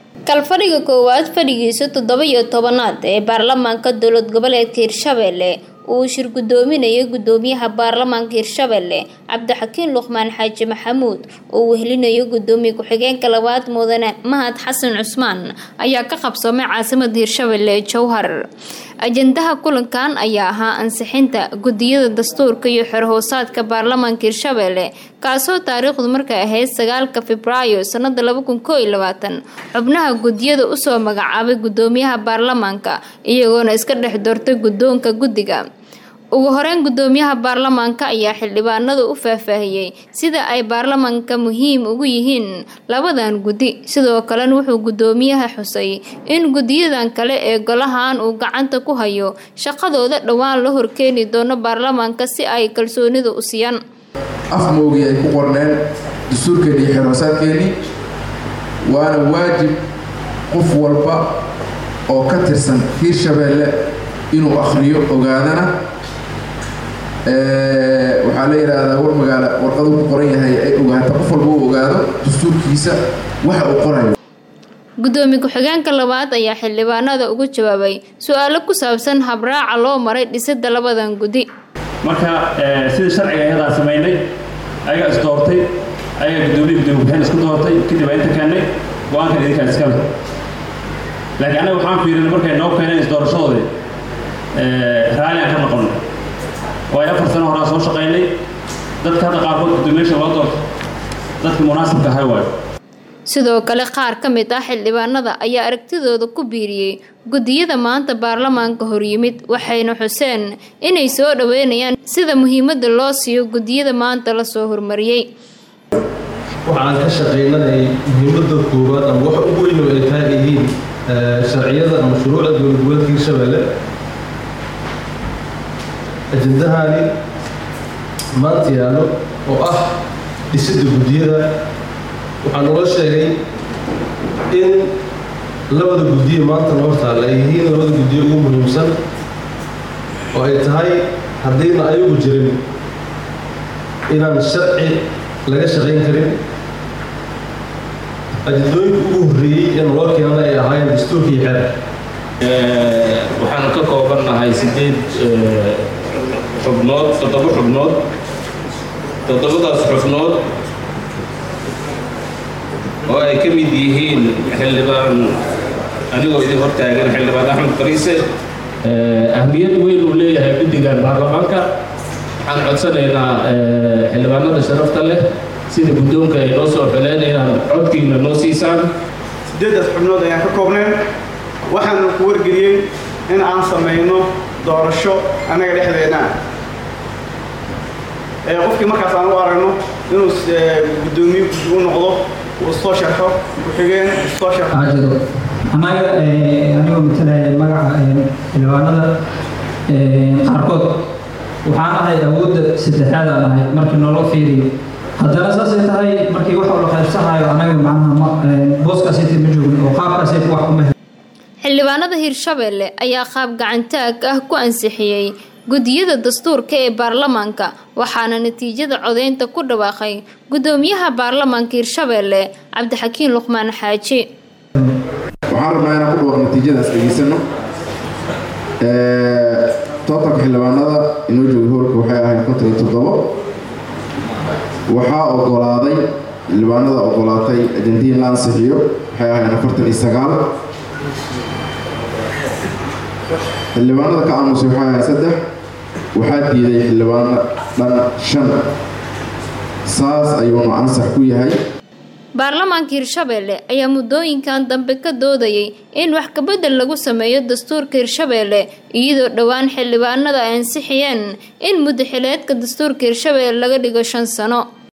kalfadhiga koowaad fadhigiisa toddoba iyo tobanaad ee baarlamaanka dowlad goboleedka hirshabelle uu shir gudoominayo gudoomiyaha baarlamaanka hirshabelle cabdixakiin luqmaan xaaji maxamuud oo wehelinayo gudoomiye ku-xigeenka labaad mudane mahad xasan cusmaan ayaa ka qabsoomay caasimada hirshabelle ee jowhar ajandaha kulankan ayaa ahaa ansixinta gudiyada dastuurka iyo xerhoosaadka baarlamaanka hirshabelle kaasoo taariikhdu markay ahayd sagaalka febraayo sanada laba kun koo iyo labaatan xubnaha gudiyada usoo magacaabay gudoomiyaha baarlamaanka iyagoona iska dhex doortay guddoonka guddiga ugu horeyn gudoomiyaha baarlamaanka ayaa xildhibaanada u faahfaahiyey sida ay baarlamaanka muhiim ugu yihiin labadan guddi sidoo kalena wuxuu gudoomiyaha xusay in gudiyadan kale ee golahan uu gacanta ku hayo shaqadooda dhowaan la horkeeni doono baarlamaanka si ay kalsoonida u siiyaan afmoogii ay ku qorneen dastuurkeeni iyo xeroosaadkeennii waana waajib qof walba oo ka tirsan hiirshabeelle inuu akhriyo ogaadana waxaa la yidhaahdaa war magaala warqaduu ku qoran yahay ay ogaato qof walba uu ogaado dastuurkiisa waxa uu qorayo gudoomiye ku-xigeenka labaad ayaa xildhibaanada ugu jawaabay su-aalo ku saabsan habraaca loo maray dhisida labadan guddi marka sidii sharciga ayadaa samaynay ayagaa is doortay ayagaa gudoomiye gudoomiye ku-xigeen isku doortay kadib aa inta keennay go-aankan idinkaa iskale laakiin annaga waxaan fiirinay markay noo keeneen isdoorashadoodii raalli aan ka noqonay waayo afar sano horaa soo shaqaynay dadka hadda qaarkood gudoomiyaasha loo doorto dadka munaasibka ahay waayo sidoo kale qaar ka mid ah xildhibaanada ayaa aragtidooda ku biiriyey gudiyada maanta baarlamaanka horyimid waxayna xuseen inay soo dhaweynayaan sida muhiimada loo siiyo gudiyada maanta lasoo hormariyey waxaan ka shaqaynanay muhiimada koowaad ama waxa ugu weyn oo ay tahay yihiin sharciyada ama shuruucda dowlad goboleedka hirshabelle ajendahani maanta yaallo oo ah dhisidda guddiyada waxaa naloo sheegay in labada guddiye maanta noo taalla ay yihiin labada guddiye ugu muhiimsan oo ay tahay haddayna ayagu jirin inaan sharci laga shaqayn karin ajendooyinka ugu horreeyey ee naloo keenana ay ahaayeen dastuurka iyo xeer waxaan ka koobannahay sideed xubnood toddoba xubnood toddobadaas xubnood oo ay ka mid yihiin xildhibaan anigoo idin hortaagan xildhibaan axmed bariise ahmiyad weyn uu leeyahay guddigan baarlamaanka waxaan codsanaynaa xildhibaanada sharafta leh sida guddoonka ay noo soo xuleen inaan codkiina noo siisaan sideedaas xubnood ayaan ka koobneen waxaanu ku wargeliyey in aan samayno doorasho annaga dhexdeena ee qofkii markaas aan u aragno inuu guddoomiye guddi u noqdo uu soo sharxo ku-xigeen soo sharxo jiro annaga anigoo matalaya magaca xildhibaanada qaarkood waxaan ahay awoodda saddexaad aan ahay markii naloo fiiriyo haddana saasay tahay markii wax la qaybsanayo annaga macnaha booskaasayta ma joogin oo qaabkaasayta wax kuma xildhibaanada hirshabelle ayaa qaab gacantaag ah ku ansixiyey gudiyada dastuurka ee baarlamaanka waxaana natiijada codeynta ku dhawaaqay gudoomiyaha baarlamaanka hirshabelle cabdixakiin luqmaan xaaji waxaan rabnaa inaan ku dhawaaq natiijadaas dhegeysano tootanka xildhibaanada inoo jooga hoolka waxay ahayd konton iyo toddobo waxaa ogolaaday xildhibaanada ogolaatay ajandiin la ansixiyo waxay ahayd afartan iyo sagaal xildhibaanada ka aamusay waxay ahayd saddex waxaa diiday xildhibaano dhan shan saas ayuunu ansax ku yahay baarlamaanka hirshabelle ayaa muddooyinkan dambe ka doodayay in wax kabedel lagu sameeyo dastuurka hirshabelle iyadoo dhowaan xildhibaanada ay ansixiyeen in muddaxileedka dastuurka hirshabelle laga dhigo shan sano